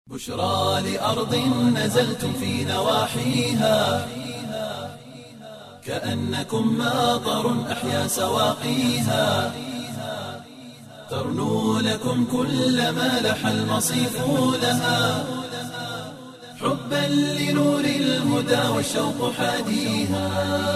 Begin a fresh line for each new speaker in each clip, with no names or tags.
بشرى لأرض نزلتم في نواحيها كأنكم ماطر أحيا سواقيها ترنو لكم كل ما لح المصيف لها حبا لنور الهدى والشوق حاديها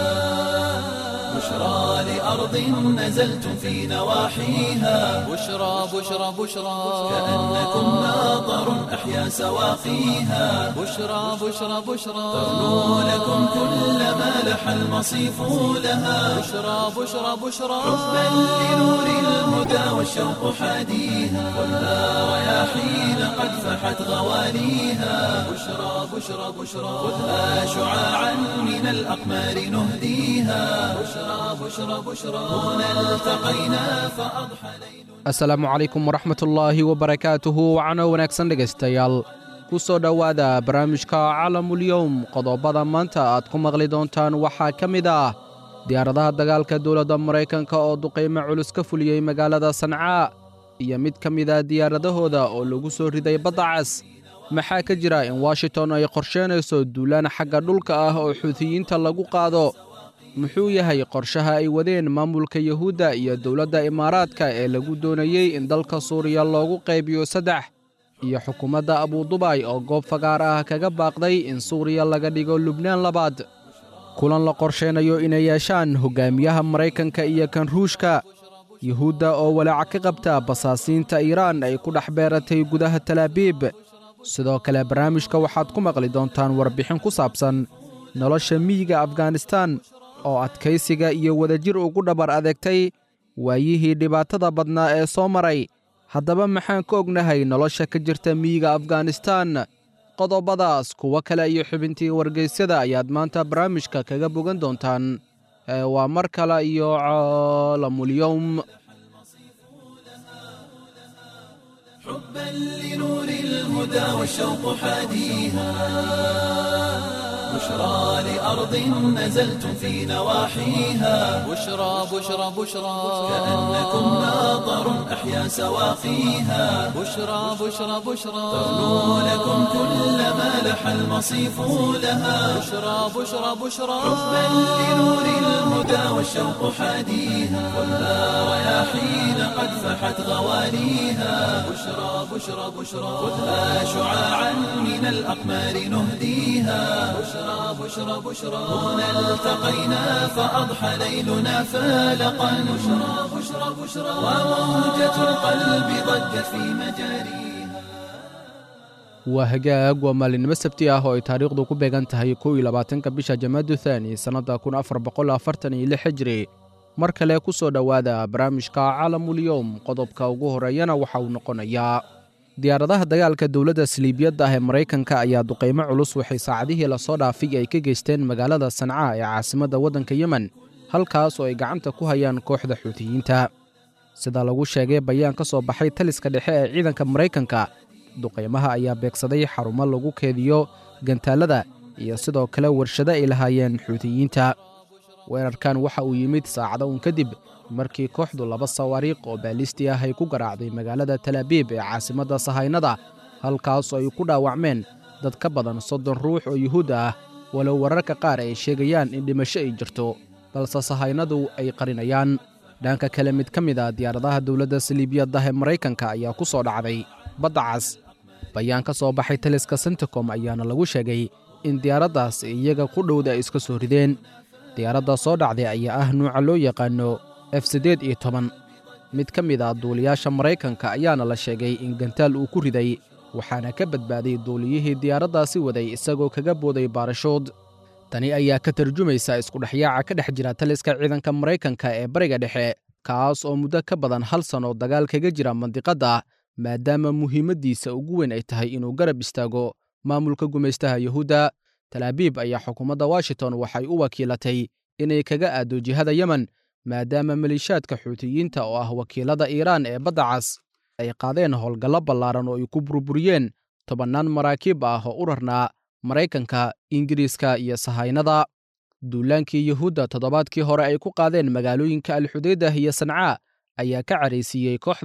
بشرى لأرض نزلتم في نواحيها
بشرى بشرى بشرى
كأنكم ماطر أحيا سواقيها
بشرى بشرى بشرى
ترنو لكم كل ما لح المصيف لها
بشرى بشرى بشرى
حبا لنور الهدى والشوق حاديها خذها رياحين قد فحت غواليها بشرى بشرى بشرى خذها شعاعا من الأقمار نهديها بشرى بشرى بشرى هنا التقينا فأضحى ليل
asalaamu calaykum waraxmatullaahi wabarakaatuhu wacno wanaagsan dhegaystayaal ku soo dhowaada barnaamijka calamulyowm qodobada maanta aad ku maqli doontaan waxaa ka mid ah diyaaradaha dagaalka dowladda maraykanka oo duqaymo culus ka fuliyey magaalada sancaa iyo mid ka mid a diyaaradahooda oo lagu soo riday badda cas maxaa ka jira in washington ay qorsheynayso duulaan xagga dhulka ah oo xuutiyiinta lagu qaado muxuu yahay qorshaha ay wadeen maamulka yuhuudda iyo dowladda imaaraadka ee lagu doonayey in dalka suuriya loogu qaybiyo saddex iyo xukuumadda abudubay oo goob fagaar ah kaga baaqday in suuriya laga dhigo lubnaan labaad kulan la qorsheynayo inay yeeshaan hoggaamiyaha maraykanka iyo kan ruushka yuhuudda oo walaaca ka qabta basaasiinta iiraan ay ku dhex beeratay gudaha talaabiib sidoo kale barnaamijka waxaad ku maqli doontaan warbixin ku saabsan nolosha miyiga afganistaan oo adkaysiga iyo wadajir ugu dhabar adeegtay waayihii dhibaatada badnaa ee soo maray haddaba maxaan ka ognahay nolosha ka jirta miyiga afganistaan qodobadaas kuwo kale iyo xubintii wargeysyada ayaad maanta barnaamijka kaga bogan doontaan ee waa mar kale iyo caalamulyowm
حبا لنور الهدى والشوق حاديها بشرى لأرض نزلتم في نواحيها
بشرى بشرى بشرى
كأنكم ماطر أحيا سواقيها
بشرى بشرى بشرى
ترنو لكم كل ما لح المصيف لها
بشرى بشرى بشرى
حبا لنور الهدى والشوق حاديها خذها رياحين قد فحت غواليها بشرى بشرى بشرى خذها شعاعا من الأقمار نهديها بشرى بشرى بشرى هنا التقينا فأضحى ليلنا فالقا بشرى بشرى بشرى وموجة القلب ضجت في مجاريها
waa hagaag waa maalinimo sabti ah oo ay taariikhdu ku beegan tahay kow iyo labaatanka bisha jamaadu thaani sannadda kun afar boqol afartan iyo lix hijri mar kale ku soo dhowaada barnaamijka calamulyowm qodobka ugu horreeyana waxa uu noqonayaa diyaaradaha dagaalka dowladda saliibiyadda ah ee maraykanka ayaa duqaymo culus waxay saacadihii lasoo dhaafay ay ka geysteen magaalada sancaa ee caasimadda waddanka yemen halkaas oo ay gacanta ku hayaan kooxda xuutiyiinta sida lagu sheegay bayaan ka soo baxay taliska dhexe ee ciidanka maraykanka duqaymaha ayaa beegsaday xarumo lagu keediyo gantaalada iyo sidoo kale warshado ay lahaayeen xuutiyiinta weerarkan waxa uu yimid saacado uun kadib markii kooxdu laba sawaariikh oo baalisti ah ay ku garaacday magaalada talaabiib ee caasimadda sahaynada halkaasoo ay ku dhaawacmeen dad ka badan soddon ruux oo yuhuud ah walow wararka qaar ay sheegayaan in dhimasho ay jirto balse sahaynadu ay qarinayaan dhanka kale mid ka mid a diyaaradaha dowladda saliibiyaddah ee maraykanka ayaa ku soo dhacday badda cas bayaan ka soo baxay taliska senticom ayaana lagu sheegay in diyaaraddaas iyaga ku dhowda ay iska soo rideen diyaaradda soo dhacday ayaa ah nuuca loo yaqaano f siddeed iyo toban mid ka mid ah duuliyaasha maraykanka ayaana la sheegay in gantaal uu ku riday waxaana ka badbaaday duuliyihii diyaaraddaasi waday isagoo kaga booday baarashood tani ayaa ka tarjumaysa iskudhexyaaca ka dhex jira taliska ciidanka maraykanka ee bariga dhexe kaas oo muddo ka badan hal sanno dagaal kaga jira mandiqadda maadaama muhiimaddiisa ugu weyn ay tahay inuu garab istaago maamulka gumaystaha yuhuudda talaabiib ayaa xukuumadda washington waxay u wakiilatay inay kaga aaddo jihada yemen maadaama maliishaadka xuutiyiinta oo ah wakiilada iiraan ee badda cas ay qaadeen howlgallo ballaaran oo ay ku burburiyeen tobannaan maraakiib ah oo u rarnaa maraykanka ingiriiska iyo sahaynada duulaankii yuhuudda toddobaadkii hore ay ku qaadeen magaalooyinka alxudaydah iyo sancaa ayaa ka caraysiiyey kooxda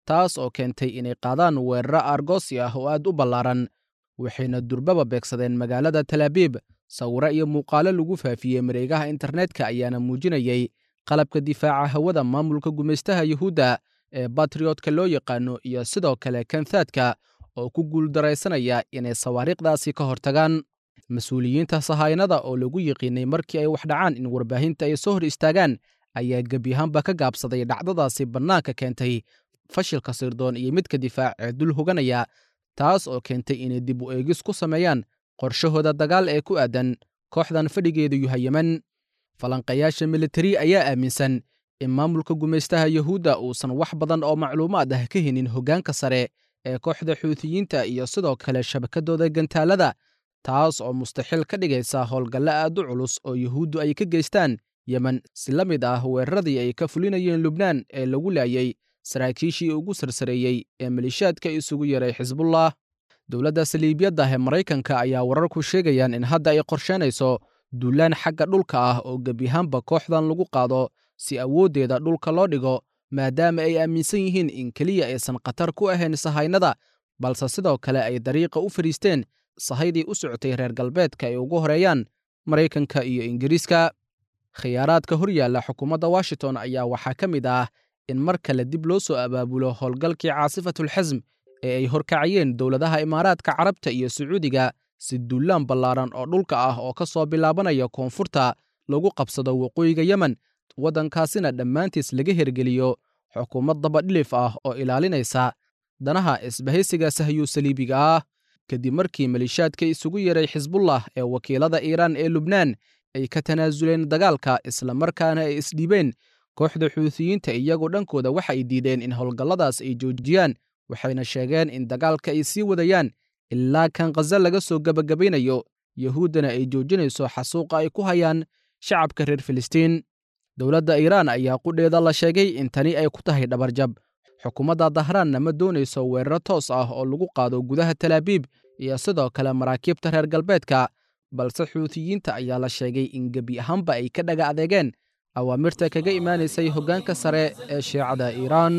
taas oo keentay inay qaadaan weeraro argosi ah oo aad u ballaaran waxayna durbaba beegsadeen magaalada talaabiib sawiro iyo muuqaalo lagu faafiyey mareegaha internetka ayaana muujinayey qalabka difaaca hawada maamulka gumaystaha yuhuudda ee batriotka loo yaqaano iyo sidoo kale kantaadka oo ku guuldaraysanaya inay sawaariikhdaasi ka hortagaan mas-uuliyiinta sahaynada oo lagu yiqiinay markii ay wax dhacaan in warbaahinta ay soo hor istaagaan ayaa gebiyahaanba ka gaabsaday dhacdadaasi bannaanka keentay fashilka sirdoon iyo midka difaac ee dul hoganaya taas oo keentay inay dib u eegis ku sameeyaan qorshahooda dagaal ee ku aadan kooxdan fadhigeedu yahay yemen falanqayaasha militari ayaa aaminsan in maamulka gumaystaha yuhuudda uusan wax badan oo macluumaad ah ka helin hoggaanka sare ee kooxda xuutiyiinta iyo sidoo kale shabakadooda gantaalada taas oo mustaxiil ka dhigaysa howlgalle aad u culus oo yuhuuddu ay ka geystaan yemen si la mid ah weeraradii ay ka fulinayeen lubnaan ee lagu laayay saraakiishii ugu sarsareeyey ee malishaadka isugu yaray xisbullah dowladda saliibiyadda ee maraykanka ayaa wararku sheegayaan in hadda ay qorsheynayso duulaan xagga dhulka ah oo gebiyahaanba kooxdan lagu qaado si awooddeeda dhulka loo dhigo maadaama ay aaminsan yihiin in keliya aysan khatar ku ahayn sahaynada balse sidoo kale ay dariiqa u fadhiisteen sahaydii u socotay reer galbeedka ay ugu horeeyaan maraykanka iyo ingiriiska khiyaaraadka hor yaalla xukuumadda washington ayaa waxaa ka mid ah in mar kale dib loo soo abaabulo howlgalkii caasifatulxasm ee ay horkacayeen dowladaha imaaraadka carabta iyo sacuudiga si duulaan ballaaran oo dhulka ah oo ka soo bilaabanaya koonfurta lagu qabsado waqooyiga yemen waddankaasina dhammaantiis laga hergeliyo xukuumad dabadhilif ah oo ilaalinaysa danaha isbahaysiga sahyuu saliibiga ah kadib markii malishaadka isugu yeray xisbullah ee wakiilada iiraan ee lubnaan ay ka tanaasuleen dagaalka islamarkaana ay isdhiibeen kooxda xuutiyiinta iyagoo dhankooda waxa ay diideen in howlgalladaas ay joojiyaan waxayna sheegeen in dagaalka ay sii wadayaan ilaa kan khaza laga soo gebagabaynayo yuhuuddana ay joojinayso xasuuqa ay ku hayaan shacabka reer filistiin dowladda iiraan ayaa qudheeda la sheegay in tani ay ku tahay dhabarjab xukuumadda dahraanna ma doonayso weeraro toos ah oo lagu qaado gudaha talaabiib iyo sidoo kale maraakiibta reer galbeedka balse xuutiyiinta ayaa la sheegay in gebi ahaanba ay ka dhaga adeegeen awaamirta kaga imaanaysay hoggaanka sare ee shiicada iiraan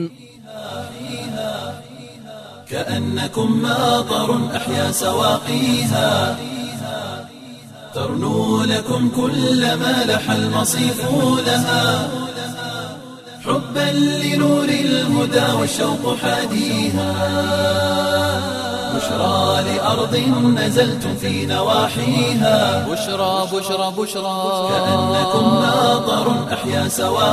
كأنكم ماطر أحيا سواقيها ترنو لكم كل ما لح المصيف لها حبا لنور الهدى والشوق حاديها بشرى لأرض نزلتم في نواحيها
بشرى بشرى بشرى
كأنكم ماطر أحيا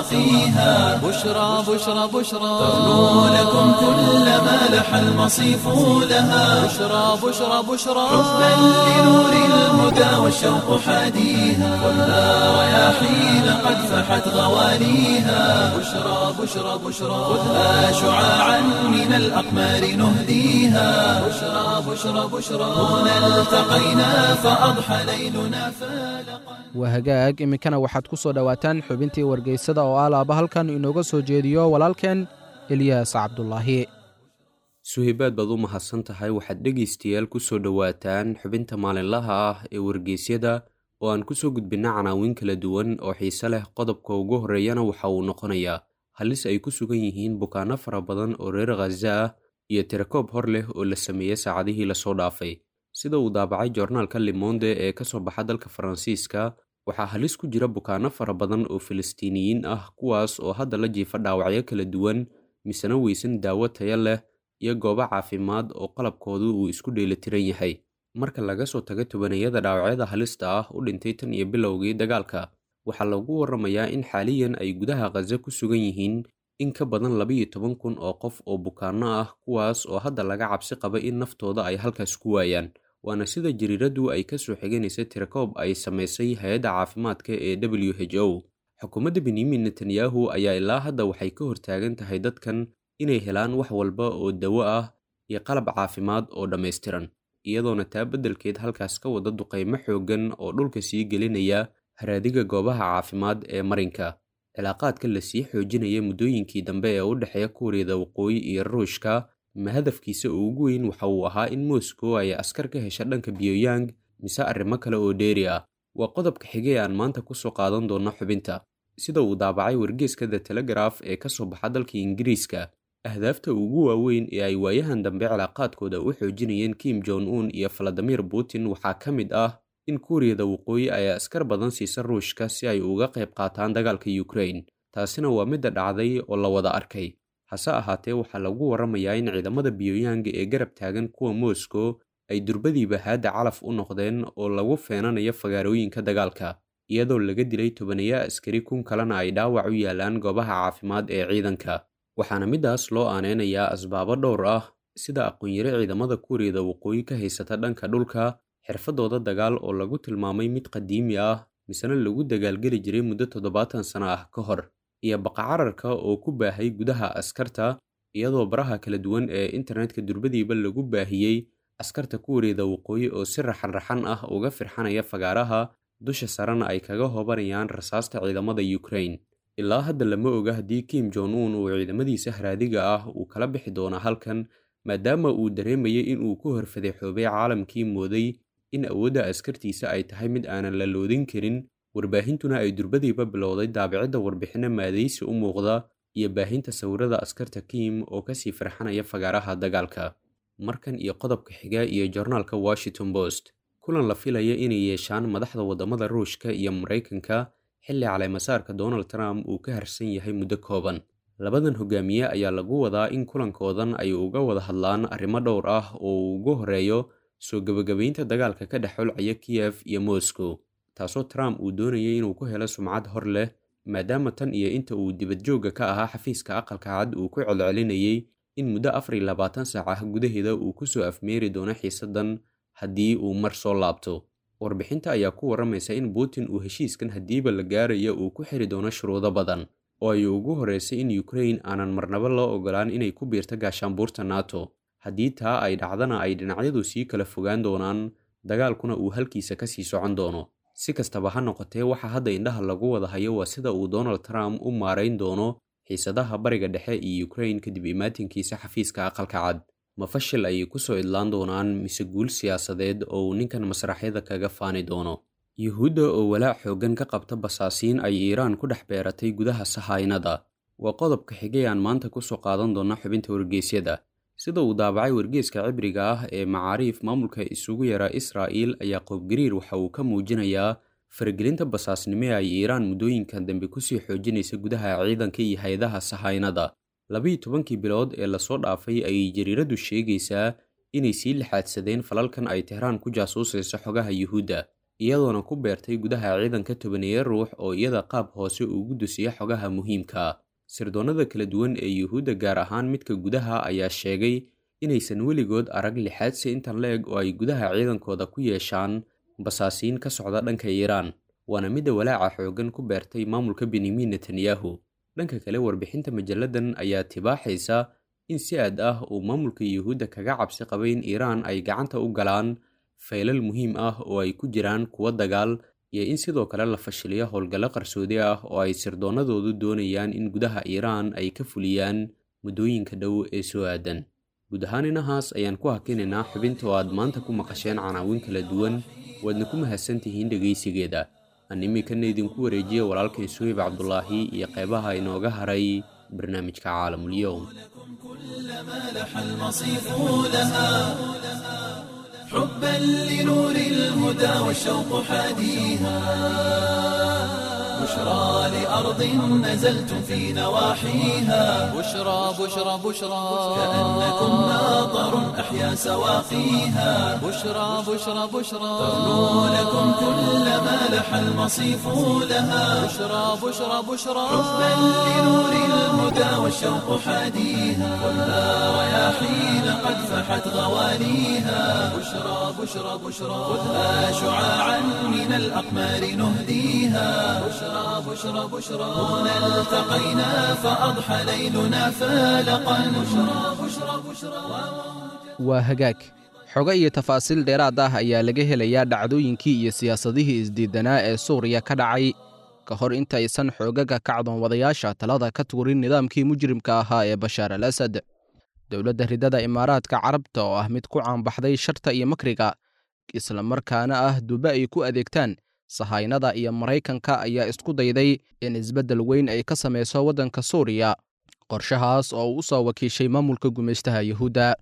سواقيها
بشرى بشرى بشرى
ترنو لكم كل ما لح المصيف لها
بشرى بشرى بشرى
حبا لنور الهدى والشوق حاديها خذها رياحين قد فحت غواليها بشرى بشرى بشرى خذها شعاعا من الأقمار نهديها بشرى بشرى بشرى هنا التقينا فأضحى ليلنا فالقا
waa hagaag iminkana waxaad ku soo dhowaataan xubintii wargeysada oo alaaba halkan inooga soo jeediyo walaalkeen eliyaas cabdulaahi
suhaybaad baad u mahadsan tahay waxaad dhegaystayaal ku soo dhowaataan xubinta maalinlaha ah ee wargeysyada oo aan ku soo gudbinna canaawin kala duwan oo xiise leh qodobka ugu horreeyana waxa uu noqonayaa halis ay ku sugan yihiin bukaanno fara badan oo reer khaza ah iyo tirakoob hor leh oo la sameeyey saacadihii lasoo dhaafay sida uu daabacay joornaalka limonde ee ka soo baxa dalka faransiiska waxaa halis ku jira bukaanno fara badan oo filistiiniyiin ah kuwaas oo hadda la jiifa dhaawacyo kala duwan misena weysan daawo taya leh iyo goobo caafimaad oo qalabkoodu uu isku dheelitiran yahay marka laga soo tago tobanayada dhaawacyada halista ah u dhintay tan iyo bilowgii dagaalka waxaa lagu warramayaa in xaaliyan ay gudaha khaza ku sugan yihiin in ka badan labiyo toban kun oo qof oo bukaanno ah kuwaas oo hadda laga cabsi qaba in naftooda ay halkaas ku waayaan waana sida jariiraddu ay ka soo xiganaysa tirakoob ay samaysay hay-adda caafimaadka ee w h o xukuumadda benyamin netanyahu ayaa ilaa hadda waxay ka hortaagan tahay dadkan inay helaan wax walba oo dawo ah iyo qalab caafimaad oo dhammaystiran iyadoona taa beddelkeed halkaas ka wada duqaymo xooggan oo dhulka sii gelinaya haraadiga goobaha caafimaad ee marinka cilaaqaadka la sii xoojinaya muddooyinkii dambe ee u dhexeeya kuuriyada waqooyi iyo ruushka ma hadafkiisa ugu weyn waxa uu ahaa in moscow ay askar ka hesha dhanka pyongyang mise arrimo kale oo dheeri ah waa qodobka xigay aan maanta ku soo qaadan doonno xubinta sida uu daabacay wargeeska the telegraf ee ka soo baxa dalka ingiriiska ahdaafta ugu waaweyn ee ay waayahan dambe cilaaqaadkooda u xoojinayeen kim jon un iyo valadimir putin waxaa ka mid ah in kuuriyada waqooyi ay askar badan siisa ruushka si ay uga qayb qaataan dagaalka ukrain taasina waa midda dhacday oo la wada arkay hase ahaatee waxaa lagu warramayaa in ciidamada biyooyanga ee garab taagan kuwa moscow ay durbadiiba haadda calaf u noqdeen oo lagu feenanayo fagaarooyinka dagaalka iyadoo laga dilay tobaneeya askari kun kalena ay dhaawac u yaalaan goobaha caafimaad ee ciidanka waxaana middaas loo aaneynayaa asbaabo dhowr ah sida aqoon-yare ciidamada kuuriyada waqooyi ka haysata dhanka dhulka xirfadooda dagaal oo lagu tilmaamay mid qadiimi ah misena lagu dagaalgeli jiray muddo toddobaatan sano ah ka hor iyo baqacararka oo ku baahay gudaha askarta iyadoo baraha kala duwan ee internetka durbadiiba lagu baahiyey askarta kuuriyada waqooyi oo si raxan-raxan ah uga firxanaya fagaaraha dusha sarena ay kaga hobanayaan rasaasta ciidamada ukrain ilaa hadda lama oga haddii kim jon un uu ciidamadiisa haraadiga ah uu kala bixi doono halkan maadaama uu dareemayay in uu ku horfadeexoobay caalamkii mooday in awoodda askartiisa ay tahay mid aanan la loodin karin warbaahintuna ay durbadiiba bilowday daabicidda warbixinno maadaysi u muuqda iyo baahinta sawirada askarta kim oo kasii farxanaya fagaaraha dagaalka markan iyo qodobka xiga iyo jornaalka washington post kulan la filaya inay yeeshaan madaxda waddamada ruushka iyo maraykanka xilli caleemasaarka donald trump uu ka harsan yahay muddo kooban labadan hogaamiye ayaa lagu wadaa in kulankoodan ay uga wada hadlaan arrimo dhowr ah oo uu ugu horeeyo soo gebagabaynta dagaalka ka dhex xulcaya kiyef iyo moscow taasoo trump uu doonayay inuu ku helo sumcad hor leh maadaama tan iyo inta uu dibadjoogga ka ahaa xafiiska aqalka cad uu ku celcelinayay in muddo afar iyo labaatan saac ah gudaheeda uu kusoo afmeeri doono xiisaddan haddii uu mar soo laabto warbixinta ayaa ku warramaysa in putin uu heshiiskan haddiiba la gaarayo uu ku xiri doono shuruudo badan oo ay ugu horreysay in ukrain aanan marnaba loo ogolaan inay ku biirto gaashaanbuurta nato haddii taa ay dhacdana ay dhinacyadu sii kala fogaan doonaan dagaalkuna uu halkiisa ka sii socon doono si kastaba ha noqotee waxaa hadda indhaha lagu wada hayo waa sida uu donald trump u maarayn doono xiisadaha bariga dhexe iyo ukrain kadib imaatinkiisa xafiiska aqalka cad ma fashil ayay kusoo idlaan doonaan mise guul siyaasadeed oo uu ninkan masraxyada kaga faani doono yuhuudda oo walaac xooggan ka qabta basaasiin ay iiraan ku dhex beeratay gudaha sahaynada waa qodobka xigay aan maanta kusoo qaadan doona xubinta wargeysyada sida uu daabacay wargeeska cibriga ah ee macaariif maamulka isugu yaraa israa'iil ayaa qoobgariir waxa uu ka muujinayaa faragelinta basaasnimo ee ay iiraan muddooyinkan dambe kusii xoojinaysa gudaha ciidanka iyo hay-adaha sahaynada labiiyo tobankii bilood ee lasoo dhaafay ayay jariiradu sheegaysaa inay sii lixaadsadeen falalkan ay tehraan ku jaasuusayso xogaha yuhuudda iyadoona ku beertay gudaha ciidanka tobaneeya ruux oo iyada qaab hoose ugu dusiya xogaha muhiimka sirdoonnada kala duwan ee yuhuudda gaar ahaan midka gudaha ayaa sheegay inaysan weligood arag lixaadsi intan la-eg oo ay gudaha ciidankooda ku yeeshaan basaasiin ka socda dhanka iiraan waana midda walaaca xooggan ku beertay maamulka benyamin netanyahu dhanka kale warbixinta majalladan ayaa tibaaxaysa in si aad ah uu maamulka yuhuudda kaga cabsi qabay in iiraan ay gacanta u galaan faylal muhiim ah oo ay ku jiraan kuwo dagaal iyo in sidoo kale la fashiliyo howlgallo qarsoodi ah oo ay sirdoonnadoodu doonayaan in gudaha iiraan ay ka fuliyaan muddooyinka dhow ee soo aadan guud ahaan inahaas ayaan ku hakinaynaa xubinta oo aad maanta ku maqasheen canaawin kala duwan waadna ku mahadsantihiin dhegaysigeeda aan iminkana idinku wareejiya walaalkay suhayb cabdulaahi iyo qeybaha inooga haray barnaamijka caalamulyoom
حبا لنور الهدى والشوق حاديها بشرى لأرض نزلتم في نواحيها
بشرى بشرى بشرى
كأنكم ناظر أحيا سواقيها
بشرى بشرى بشرى
تغنو لكم كل ما لح المصيف لها
بشرى بشرى بشرى
حبا لنور الهدى والشوق حاديها خذها رياحين قد فحت غواليها بشرى بشرى بشرى خذها شعاعا من الأقمار نهديها بشرى بشرى بشرى هنا التقينا فأضحى ليلنا فالقا بشرى بشرى بشرى
waa hagaag xogo iyo tafaasiil dheeraad ah ayaa laga helayaa dhacdooyinkii iyo siyaasadihii isdiidanaa ee suuriya ka dhacay ka hor intaysan xoogaga kacdoon wadayaasha talada ka tuurin nidaamkii mujrimka ahaa ee bashaar al asad dowladda ridada imaaraadka carabta oo ah mid ku caanbaxday sharta iyo makriga islamarkaana ah duba ay ku adeegtaan sahaynada iyo maraykanka ayaa isku dayday in isbeddel weyn ay ka samayso waddanka suuriya qorshahaas oo uu u soo wakiishay maamulka gumaystaha yuhuudda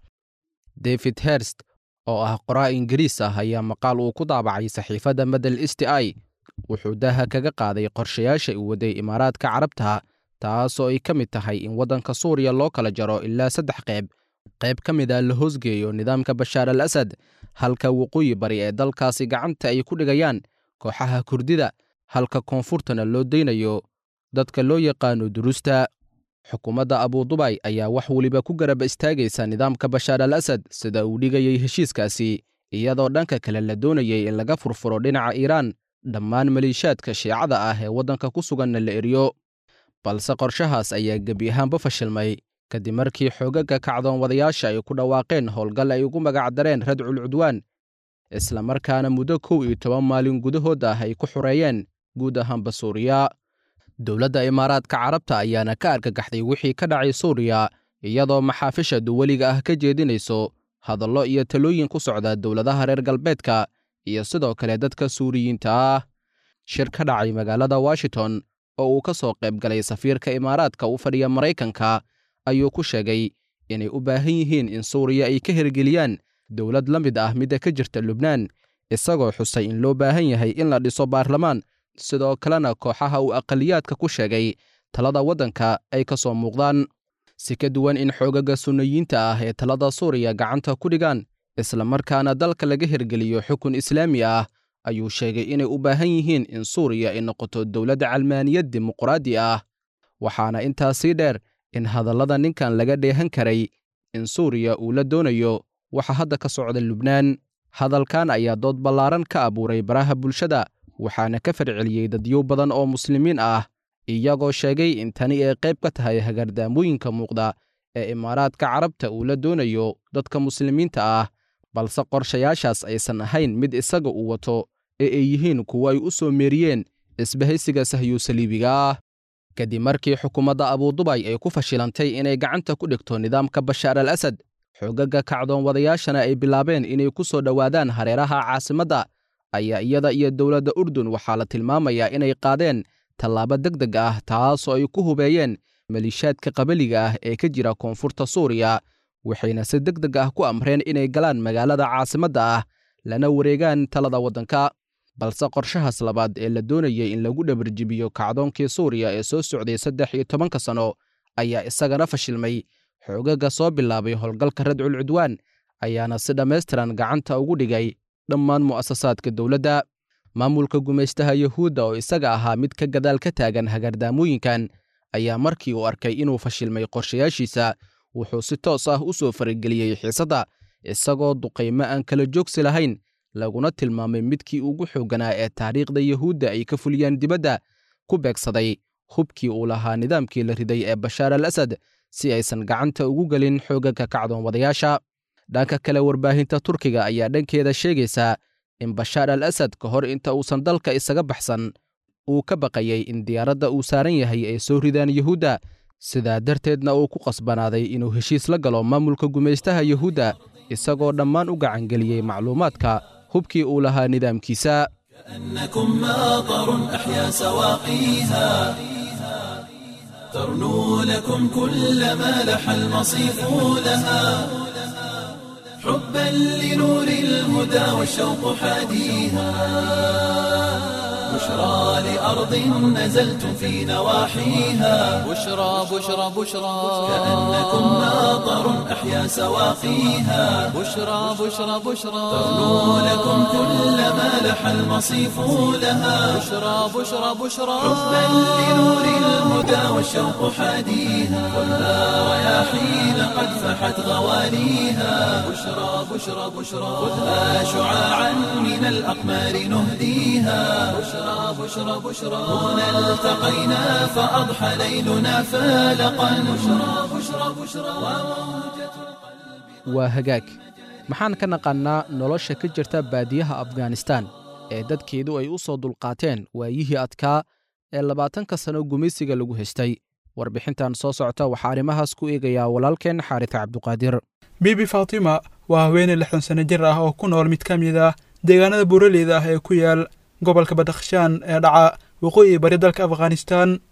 david herst oo ah qoraa ingiriis ah ayaa maqaal uu ku daabacay saxiifadda medel sti i wuxuu daaha kaga qaaday qorshayaasha uu waday imaaraadka carabta taasoo ay ka mid tahay in waddanka suuriya loo kala jaro ilaa saddex qayb qayb ka mid a la hoosgeeyo nidaamka bashaar al asad halka waqooyi bari ee dalkaasi gacanta ay ku dhigayaan kooxaha kurdida halka koonfurtana loo daynayo dadka loo yaqaano duruusta xukuumadda abudubay ayaa wax weliba ku garab istaagaysa nidaamka bashaar al asad sida uu dhigayay heshiiskaasi iyadoo dhanka kale la doonayay in laga furfuro dhinaca iiraan dhammaan maliishaadka shiicada ah ee waddanka ku suganna la eriyo balse qorshahaas ayaa gebi ahaanba fashilmay kadib markii xoogagga kacdoon wadayaasha ay ku dhawaaqeen howlgal ay ugu magacdareen radcul cudwaan islamarkaana muddo kow iyo toban maalin gudahood ah ay ku xureeyeen guud ahaanba suuriya dowladda imaaraadka carabta ayaana ka argagaxday wixii ka dhacay suuriya iyadoo maxaafisha duweliga ah ka jeedinayso hadallo iyo talooyin ku socda dowladaha reer galbeedka iyo sidoo kale dadka suuriyiinta ah shir ka dhacay magaalada washington oo uu ka soo qayb galay safiirka imaaraadka u fadhiya maraykanka ayuu ku sheegay inay u baahan yihiin in suuriya ay ka hirgeliyaan dowlad la mid ah midda ka jirta lubnaan isagoo xusay in loo baahan yahay in la dhiso baarlamaan sidoo kalena kooxaha uu aqaliyaadka ku sheegay talada waddanka ay ka soo muuqdaan si ka duwan in xoogaga sunnayiinta ah ee talada suuriya gacanta ku dhigaan islamarkaana dalka laga hirgeliyo xukun islaami ah ayuu sheegay inay u baahan yihiin in suuriya ay noqoto dowladda calmaaniyad dimuqraadi ah waxaana intaas sii dheer in hadallada ninkan laga dheehan karay in suuriya uu la doonayo waxa hadda ka socda lubnaan hadalkan ayaa dood ballaaran ka abuuray baraha bulshada waxaana ka farceliyey dadyo badan oo muslimiin ah iyagoo sheegay in tani ay qayb ka tahay hagardaamooyinka muuqda ee imaaraadka carabta uu la doonayo dadka muslimiinta ah balse qorshayaashaas aysan ahayn mid isaga uu wato ee ay yihiin kuwo ay u soo meeriyeen isbahaysiga sahyu saliibiga ah kadib markii xukuumadda abudubay ay ku fashilantay inay gacanta ku dhigto nidaamka bashaar al asad xoogagga kacdoon wadayaashana ay bilaabeen inay ku soo dhowaadaan hareeraha caasimadda ayaa iyada iyo dowladda urdun waxaa la tilmaamayaa inay qaadeen tallaabo deg deg ah taasoo ay ku hubeeyeen maliishaadka qabaliga ah ee ka jira koonfurta suuriya waxayna si deg deg ah ku amreen inay galaan magaalada caasimadda ah lana wareegaan talada waddanka balse qorshahaas labaad ee la doonayay in lagu dhabarjibiyo kacdoonkii suuriya ee soo socday saddex iyo tobanka sanno ayaa isagana fashilmay xoogagga soo bilaabay howlgalka radcul cudwaan ayaana si dhammaystiran gacanta ugu dhigay dhammaan mu'asasaadka dowladda maamulka gumaystaha yuhuudda oo isaga ahaa mid ka gadaal ka taagan hagardaamooyinkan ayaa markii uu arkay inuu fashilmay qorshayaashiisa wuxuu si toos ah u soo farageliyey xiisadda isagoo duqaymo aan kala joogsi lahayn laguna tilmaamay midkii ugu xoogganaa ee taariikhda yuhuudda ay ka fuliyaan dibadda ku beegsaday hubkii uu lahaa nidaamkii la riday ee bashaar al asad si aysan gacanta ugu gelin xoogagga kacdoon wadayaasha dhanka kale warbaahinta turkiga ayaa dhankeeda sheegaysaa in bashaar al asad ka hor inta uusan dalka isaga baxsan uu ka baqayay in diyaaradda uu saaran yahay ay soo ridaan yuhuudda sidaa darteedna uu ku qasbanaaday inuu heshiis la galo maamulka gumaystaha yuhuudda isagoo dhammaan u gacangeliyey macluumaadka hubkii uu lahaa nidaamkiisa
كأنكم ماطر أحيا سواقيها ترنو لكم كل ما لح المصيف لها حبا لنور الهدى والشوق حاديها بشرى لأرض نزلتم في نواحيها
بشرى بشرى بشرى
كأنكم ماطر أحيا سواقيها
بشرى بشرى بشرى
ترنو لكم كل ما لح المصيف لها
بشرى بشرى بشرى
حبا لنور الهدى والشوق حاديها خذها رياحين قد فحت غواليها بشرى بشرى بشرى خذها شعاعا من الأقمار نهديها بشرى بشرى بشرى هنا التقينا فأضحى ليلنا فالقا بشرى بشرى بشرى وموجة
waa hagaag maxaan ka naqannaa nolosha ka jirta baadiyaha afghanistan ee dadkeedu ay u soo dulqaateen waayihii adkaa ee labaatanka sano gumaysiga lagu haystay warbixintan soo socota waxaa arrimahaas ku eegayaa walaalkeen xaaris cabduqaadir
bibi faatima waa haweeney lixdan sano jir ah oo ku nool mid ka mid ah deegaanada buuraleyda ah ee ku yaal gobolka badakhshaan ee dhaca waqooyi bari dalka afghanistan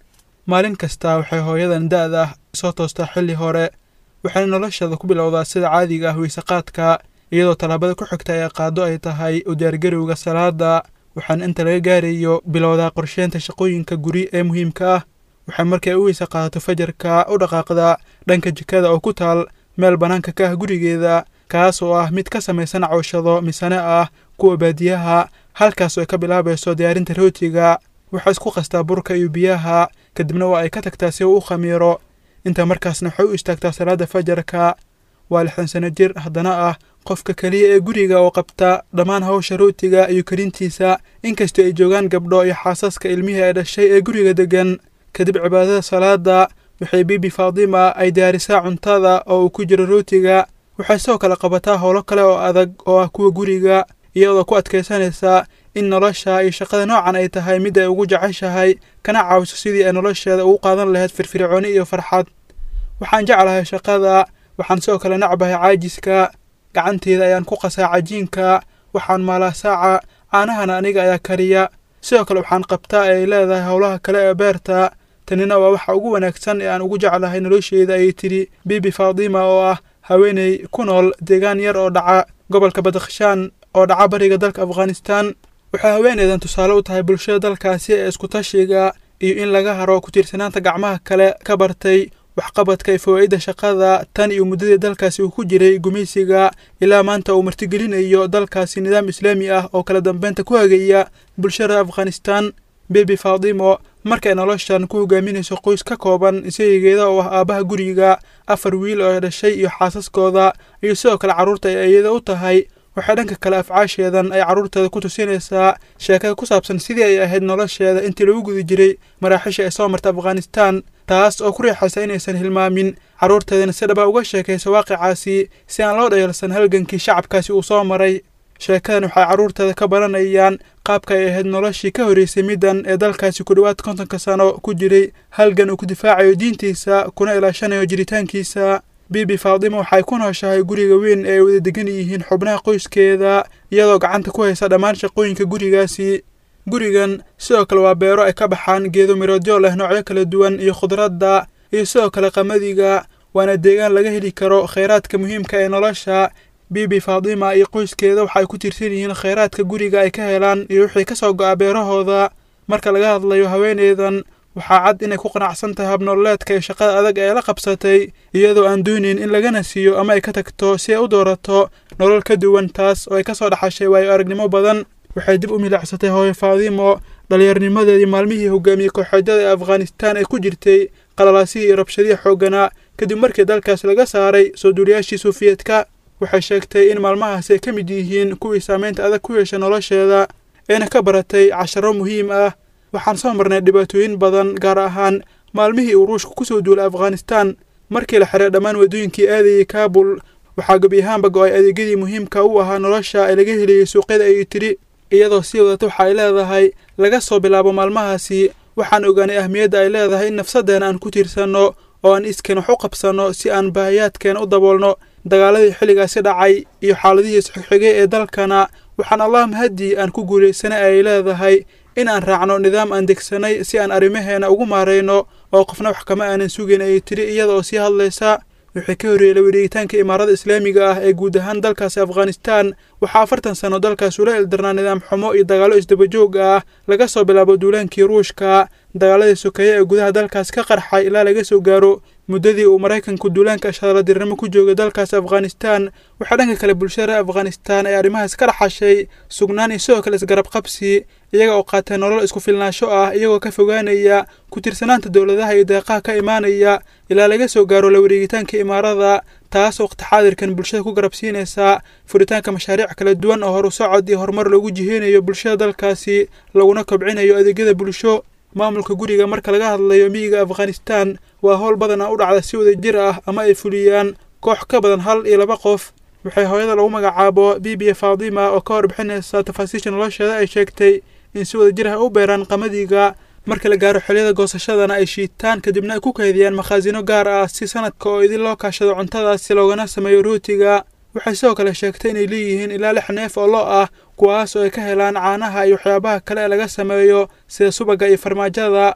maalin kasta waxay hooyadan da'da ah soo toostaa xilli hore waxayna nolosheeda ku bilowdaa sida caadiga ah weysaqaadka iyadoo tallaabada ku xigta ee qaado ay tahay u diyaargarowga salaada waxaana inta laga gaarayo bilowdaa qorsheynta shaqooyinka guri ee muhiimka ah waxay markay u weysa qaadato fajarka u dhaqaaqdaa dhanka jikada oo ku taal meel bannaanka ka ah gurigeeda kaas oo ah mid ka samaysan cawshado misane ah kuwa baadiyaha halkaas oo ay ka bilaabayso diyaarinta rootiga waxay isku qastaa burka iyo biyaha kadibna waa ay ka tagtaa si uu u khamiiro intaa markaasna waxay u istaagtaa salaada fajarka waa lixdan sano jir haddana ah qofka keliya ee guriga oo qabta dhammaan hawsha rootiga iyo karintiisa inkastoo ay joogaan gabdho iyo xaasaska ilmihii ay dhashay ee guriga deggan kadib cibaadada salaada waxay bibi faadima ay diyaarisaa cuntada oo uu ku jiro rootiga waxay sidoo kale qabataa howlo kale oo adag oo ah kuwa guriga iyadoo ku adkaysanaysa in nolosha iyo shaqada noocan ay tahay mid ay ugu jeceshahay kana caawiso sidii ay nolosheeda ugu qaadan lahayd firfircooni iyo farxad waxaan jeclahay shaqada waxaan sidoo kale nacbahay caajiska gacanteeda ayaan ku qasaa cajiinka waxaan maalaa saaca caanahana aniga ayaa kariya sidoo kale waxaan qabtaa ee ay leedahay howlaha kale ee beerta tanina waa waxa ugu wanaagsan ee aan ugu jeclahay nolosheeda ayay tidhi bibi faadima oo ah haweeney ku nool deegaan yar oo dhaca gobolka badakhshaan oo dhaca bariga dalka afghanistan waxay haweeneydan tusaale u tahay bulshada dalkaasi ee iskutashiga iyo in laga haro ku-tiirsanaanta gacmaha kale ka bartay waxqabadka iyo fawaa'idda shaqada tan iyo muddadii dalkaasi uu ku jiray gumaysiga ilaa maanta uu martigelinayo dalkaasi nidaam islaami ah oo kala dambeynta ku hagaya bulshada afghanistan bebi faadimo markay noloshan ku hogaaminayso qoys ka kooban isagigeeda oo ah aabbaha guriga afar wiil oo ay dhashay iyo xaasaskooda iyo sidoo kale carruurta ay iyada u tahay waxay dhanka kale afcaasheedan ay carruurteeda ku tusinaysaa sheekada ku saabsan sidii ay ahayd nolosheeda intii lagu guda jiray maraaxiisha ay soo marta afghanistan taas oo ku riixaysa inaysan hilmaamin carruurteedana si dhaba uga sheekayso waaqicaasi si aan loo dhayalsan halgankii shacabkaasi uu soo maray sheekadan waxay carruurteeda ka baranayaan qaabka ay ahayd noloshii ka horreysay middan ee dalkaasi ku dhowaad kontonka sano ku jiray halgan uu ku difaacayo diintiisa kuna ilaashanayo jiritaankiisa bibi faadima waxay ku nooshahay guriga weyn ee ay wada degan yihiin xubnaha qoyskeeda iyadoo gacanta ku haysa dhammaan shaqooyinka gurigaasi gurigan sidoo kale waa beero ay ka baxaan geedo miroodyo leh noocyo kala duwan iyo khudradda iyo sidoo kale qamadiga waana deegaan laga heli karo khayraadka muhiimka ee nolosha bibi faadima iyo qoyskeeda waxay ku tiirsan yihiin khayraadka guriga ay ka helaan iyo wixii ka soo go'a beerahooda marka laga hadlayo haweeneydan waxaa cad inay ku qanacsan tahay habnololeedka iyo shaqada adag ee la qabsatay iyadoo aan doonayn in lagana siiyo ama ay ka tagto si ay u doorato nolol ka duwan taas oo ay ka soo dhaxashay waayo aragnimo badan waxay dib u milicsatay hooyo faadimo dhallinyarnimadeedii maalmihii hogaamiyey kooxeedyada ee afghanistan ay ku jirtay qalalaasihii iyo rabshadihii xoogganaa kadib markii dalkaas laga saaray soo duuliyaashii suufiyeedka waxay sheegtay in maalmahaasi ay ka mid yihiin kuwii saamaynta adag ku yeesha nolosheeda eena ka baratay casharo muhiim ah waxaan soo marnay dhibaatooyin badan gaar ahaan maalmihii uu ruushku ku soo duulay afghanistan markii la xiray dhammaan waddooyinkii aadayay kaabul waxaa gebi ahaanba go-ay adeegyadii muhiimka u ahaa nolosha ee laga helayay suuqyada ayay tidhi iyadoo sii wadata waxa ay leedahay laga soo bilaabo maalmahaasi waxaan ogaanay ahmiyadda ay leedahay in nafsaddeena aan ku tiirsanno oo aan iskeen wax u qabsanno si aan baahiyaadkeena u daboolno dagaaladii xilligaasi dhacay iyo xaaladihii isxigxigay ee dalkana waxaan allah mahadii aan ku guulaysanay ay leedahay in aan raacno nidaam aan degsanay si aan arrimaheena ugu maarayno oo qofna wax kama aanan sugayn ayay tidhi iyada oo sii hadlaysa wixii ka horreeyey la wareegitaanka imaarada islaamiga ah ee guud ahaan dalkaasi afghanistan waxaa afartan sano dalkaas ula ildarnaa nidaam xumo iyo dagaallo isdabajoog ah laga soo bilaabo duulaankii ruushka dagaaladii sokeeye ee gudaha dalkaas ka qarxay ilaa laga soo gaaro muddadii uu maraykanku duulaanka ashadaladirnimo ku joogay dalkaas afghanistan waxaa dhanka kale bulshada afghanistan ee arrimahaas ka dhaxashay sugnaan iyo sidoo kale isgarab qabsi iyaga oo qaatay nolol isku filnaansho ah iyagoo ka fogaanaya ku tiirsanaanta dowladaha iyo deeqaha ka imaanaya ilaa laga soo gaaro la wareegitaanka imaarada taas waqti xaadirkan bulshada ku garabsiinaysa furitaanka mashaariic kala duwan oo horu socod iyo horumar lagu jiheynayo bulshada dalkaasi laguna kobcinayo adeegyada bulsho maamulka guriga marka laga hadlayo miyiga afghanistan waa howl badan a u dhacda si wada jir ah ama ay fuliyaan koox ka badan hal iyo laba qof waxay hooyada lagu magacaabo bibiya faadima oo ka warbixinaysa tafaasiisha nolosheeda ay sheegtay in si wada jir ah u beeraan qamadiga marka la gaaro xilliyada goosashadana ay shiitaan kadibna ay ku kaydiyaan makhaasino gaar ah si sanadka oo idin loo kaashado cuntadaasi loogana sameeyo rootiga waxay sidoo kale sheegtay inay leeyihiin ilaa lix neef oo lo ah kuwaas oo ay ka helaan caanaha iyo waxyaabaha kale ee laga sameeyo sida subagga iyo farmaajada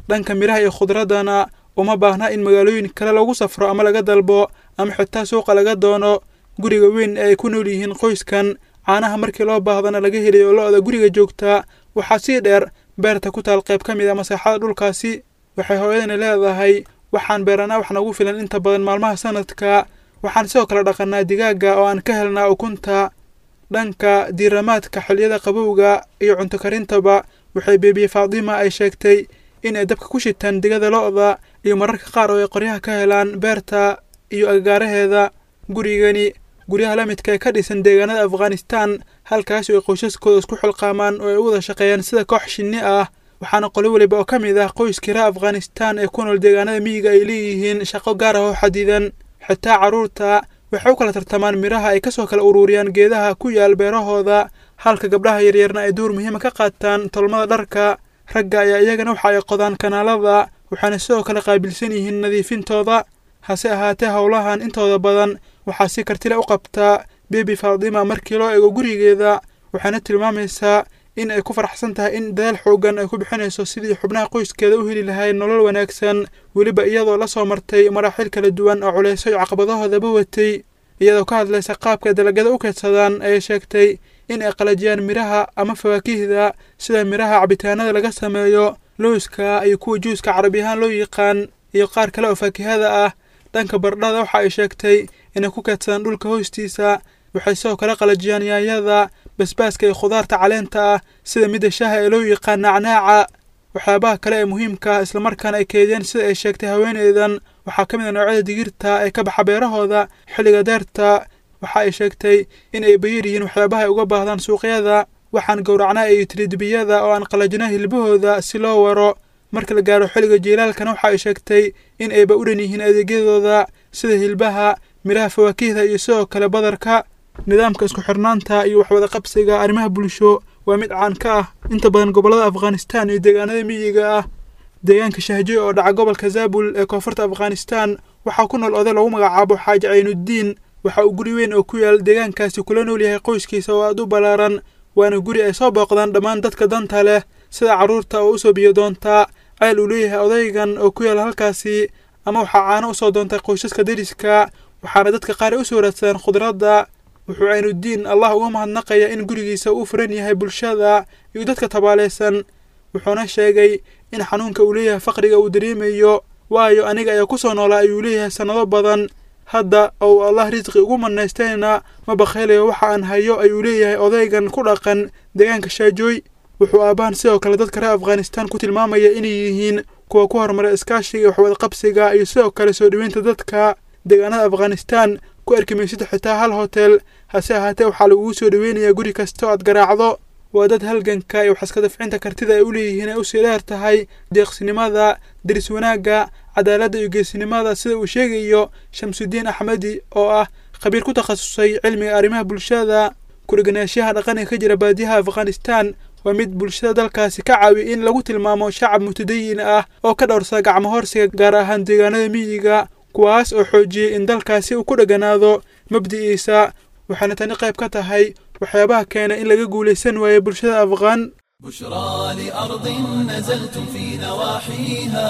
dhanka midhaha iyo khudraddana uma baahna in magaalooyin kale lagu safro ama laga dalbo ama xitaa suuqa laga doono guriga weyn ee ay ku nool yihiin qoyskan caanaha markii loo baahdana laga helayo lo-da guriga joogta waxaa sii dheer beerta ku taal qayb ka mid a masaaxada dhulkaasi waxay hooyadani leedahay waxaan beeranaa wax nagu filan inta badan maalmaha sanadka waxaan sidoo kale dhaqanaa digaagga oo aan ka helnaa ukunta dhanka diiramaadka xilliyada qabowga iyo cunto karintaba waxay beebiye faadima ay sheegtay in ay dabka ku shitaan digada lo-da iyo mararka qaar oo ay qoryaha ka helaan beerta iyo agagaaraheeda gurigani guryaha la midka ee ka dhisan deegaanada afghanistan halkaas oo ay qoysaskooda isku xilqaamaan oo ay u wada shaqeeyaan sida koox shinni ah waxaana qolo weliba oo ka mid ah qoyskii reer afghanistan ee ku nool deegaanada miyiga ay leeyihiin shaqo gaar ah oo xadidan xitaa carruurta waxay u kala tartamaan midhaha ay kasoo kala uruuriyaan geedaha ku yaal beerahooda halka gabdhaha yaryarna ay door muhiima ka qaataan tolmada dharka ragga ayaa iyagana waxa ay qodaan kanaalada waxaana sidoo kale qaabilsan yihiin nadiifintooda hase ahaatee howlahan intooda badan waxaa si kartile u qabtaa bebi faadima markii loo eego gurigeeda waxaana tilmaamaysaa in ay ku faraxsan tahay in dadaal xoogan ay ku bixinayso sidii xubnaha qoyskeeda u heli lahayd nolol wanaagsan weliba iyadoo la soo martay maraaxiil kala duwan oo culayso iyo caqabadahoodaba watay iyadoo ka hadlaysa qaabka dalagyada u keedsadaan ayay sheegtay in ay qalajiyaan midhaha ama fawaakihda sida midhaha cabitaanada laga sameeyo lowska iyo kuwa juuska carabi ahaan loo yaqaan iyo qaar kale oo faakihada ah dhanka bardhada waxa ay sheegtay inay ku keedsadaan dhulka hoostiisa waxay sidoo kale qalajiyaan yaanyada basbaaska iyo khudaarta caleenta ah sida midda shaaha ee loo yaqaan nacnaaca waxyaabaha kale ee muhiimka ah islamarkaana ay keediyeen sida ay sheegtay haweeneydan waxaa ka mid a noocyada digirta ee ka baxa beerahooda xilliga deerta waxa ay sheegtay in ay bayar yihiin waxyaabaha ay uga baahdaan suuqyada waxaan gowracnaa iyo tridibiyada oo aan qalajina hilbahooda si loo waro marka la gaaro xilliga jiilaalkana waxa ay sheegtay in ayba u dhan yihiin adeegyadooda sida hilbaha midhaha fawaakihda iyo sidoo kale badarka nidaamka isku xirnaanta iyo waxwada qabsiga arrimaha bulsho waa mid caan ka ah inta badan gobollada afghanistan iyo deegaanada miyiga ah deegaanka shahjo oo dhaca gobolka zaabul ee koonfurta afghanistan waxaa ku nool oday lagu magacaabo xaaji caynudiin waxa uu guri weyn oo ku yaal deegaankaasi kula nool yahay qoyskiisa oo aad u ballaaran waana guri ay soo booqdaan dhammaan dadka danta leh sida carruurta oo usoo biyo doontaa ceel uu leeyahay odaygan oo ku yaal halkaasi ama waxaa caano usoo doontay qoysaska deriska waxaana dadka qaar ay usoo raadsadaan khudradda wuxuu caynudiin allah uga mahadnaqaya in gurigiisa uu furan yahay bulshada iyo dadka tabaalaysan wuxuuna sheegay in xanuunka uu leeyahay faqriga uu dareemayo waayo aniga ayaa ku soo noolaa ayuu leeyahay sannado badan hadda ou allah risqi ugu manaystayna ma bakaylayo waxa aan hayo ayuu leeyahay odaygan ku dhaqan deegaanka shaajooy wuxuu aabbahan sidoo kale dadka reer afghanistan ku tilmaamaya inay yihiin kuwa ku horumara iskaashiga iyo waxwada qabsiga iyo sidoo kale soo dhoweynta dadka deegaanada afghanistan ku arki maysid xitaa hal hotel hase ahaatee waxaa lagugu soo dhoweynayaa guri kasta oo aad garaacdo waa dad halganka iyo waxaska dafcinta kartida ay u leeyihiin ay usii dheer tahay deeqsinimada deris wanaagga cadaaladda iyo geesinimada sida uu sheegayo shamsudiin axmedi oo ah khabiir ku takhasusay cilmiga arrimaha bulshada kuriganaashaha dhaqan ee ka jira baadiyaha afghanistan waa mid bulshada dalkaasi ka caawiya in lagu tilmaamo shacab mutadayin ah oo ka dhowrsada gacmo horsiga gaar ahaan deegaanada miyiga kuwaas oo xoojiyey in dalkaasi uu ku dheganaado mabdi'iisa waxaana tani qayb ka tahay waxyaabaha keena in laga guulaysan waayo bulshada afghaan
بشرى لأرض نزلتم في نواحيها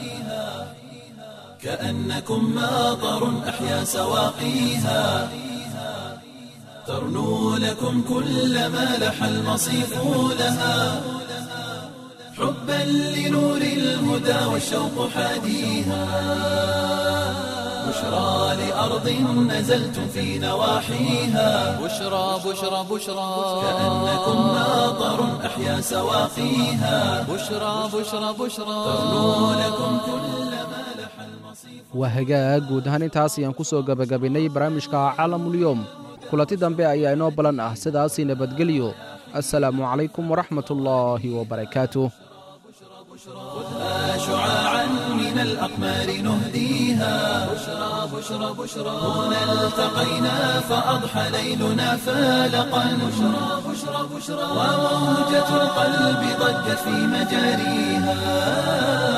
كأنكم ماطر أحيا سواقيها ترنو لكم كل ما لح المصيف لها حبا لنور الهدى والشوق حاديها بشرى لأرض نزلتم في نواحيها
بشرى بشرى بشرى
كأنكم ماطر أحيا سواقيها
بشرى بشرى بشرى
ترنو لكم كل ما لح المصيف
waa hagaag guud ahaan intaas ayaan ku soo gebagabinnay barnaamijka caalamulyoom kulanti dambe ayaa inoo balan ah sidaasii nabadgelyo assalaamu calaykum waraxmatullaahi wabarakaatuh
خذها شعاعا من الأقمار نهديها بشرى بشرى بشرى هنا التقينا فأضحى ليلنا فالقا بشرى بشرى بشرى وموجة القلب ضجت في مجاريها